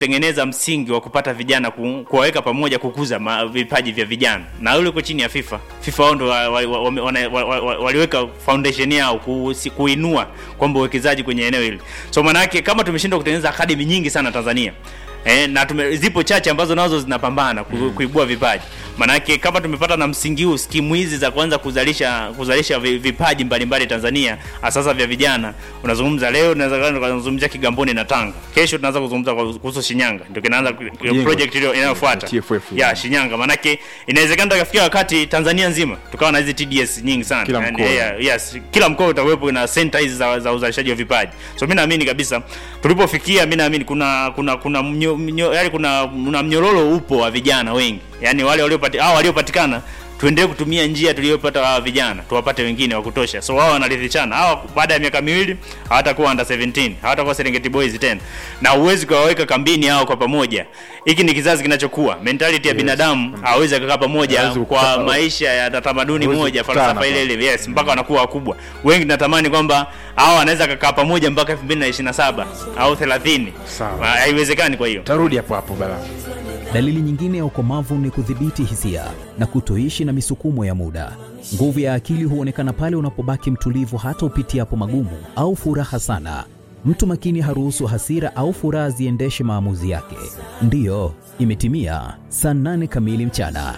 tengeneza msingi wa kupata vijana ku, kuwaweka pamoja kukuza ma, vipaji vya vijana na ule uko chini ya FIFA. FIFA wao ndo wa, wa, wa, wa, wa, wa, wa, waliweka foundation yao ku, si, kuinua kwamba uwekezaji kwenye eneo hili. So maana yake kama tumeshindwa kutengeneza academy nyingi sana Tanzania eh, na tume, zipo chache ambazo nazo zinapambana ku, mm. kuibua vipaji. Maanake kama tumepata na msingi huu, skimu hizi za kuanza kuzalisha kuzalisha vi- vipaji mbalimbali Tanzania, sasa vya vijana, unazungumza leo, tunaweza kuzungumzia Kigamboni na Tanga, kesho tunaanza kuzungumza kwa- kuhusu Shinyanga, ndio kinaanza Kujengwa. project ile inayofuata TFF. ya Shinyanga. Maanake inawezekana tukafikia wakati Tanzania nzima tukawa na hizi TDS nyingi sana Kila Yani, mkoa. yeah, yes, kila mkoa utakuwepo na center hizi za, za uzalishaji wa vipaji. So mimi naamini kabisa tulipofikia, mimi naamini kuna kuna kuna mnyo, mnyo, yani kuna, kuna mnyororo upo wa vijana wengi, yani wale waliopati hao waliopatikana tuendelee kutumia njia tuliyopata hawa vijana tuwapate wengine wa kutosha, so wao wanaridhishana. Hawa baada ya miaka miwili hawatakuwa under 17 hawatakuwa Serengeti Boys tena, na huwezi kuwaweka kambini hao kwa pamoja. Hiki ni kizazi kinachokuwa, mentality ya binadamu hawezi kukaa pamoja Hawezi kwa kukaa- maisha ya tamaduni hawezi moja, kukutana falsafa ile pale. ile yes, mpaka wanakuwa wakubwa. Wengi natamani kwamba hao wanaweza kukaa pamoja mpaka 2027 au 30. Sawa. Haiwezekani kwa hiyo. tarudi hapo hapo bala Dalili nyingine ya ukomavu ni kudhibiti hisia na kutoishi na misukumo ya muda. Nguvu ya akili huonekana pale unapobaki mtulivu hata upitiapo magumu au furaha sana. Mtu makini haruhusu hasira au furaha ziendeshe maamuzi yake. Ndiyo, imetimia saa nane kamili mchana.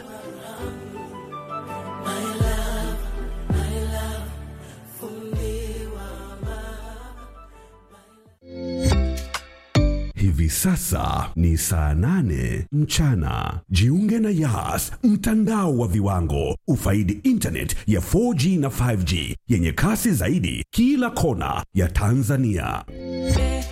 Hivi sasa ni saa nane mchana. Jiunge na Yas, mtandao wa viwango. Ufaidi internet ya 4G na 5G yenye kasi zaidi kila kona ya Tanzania.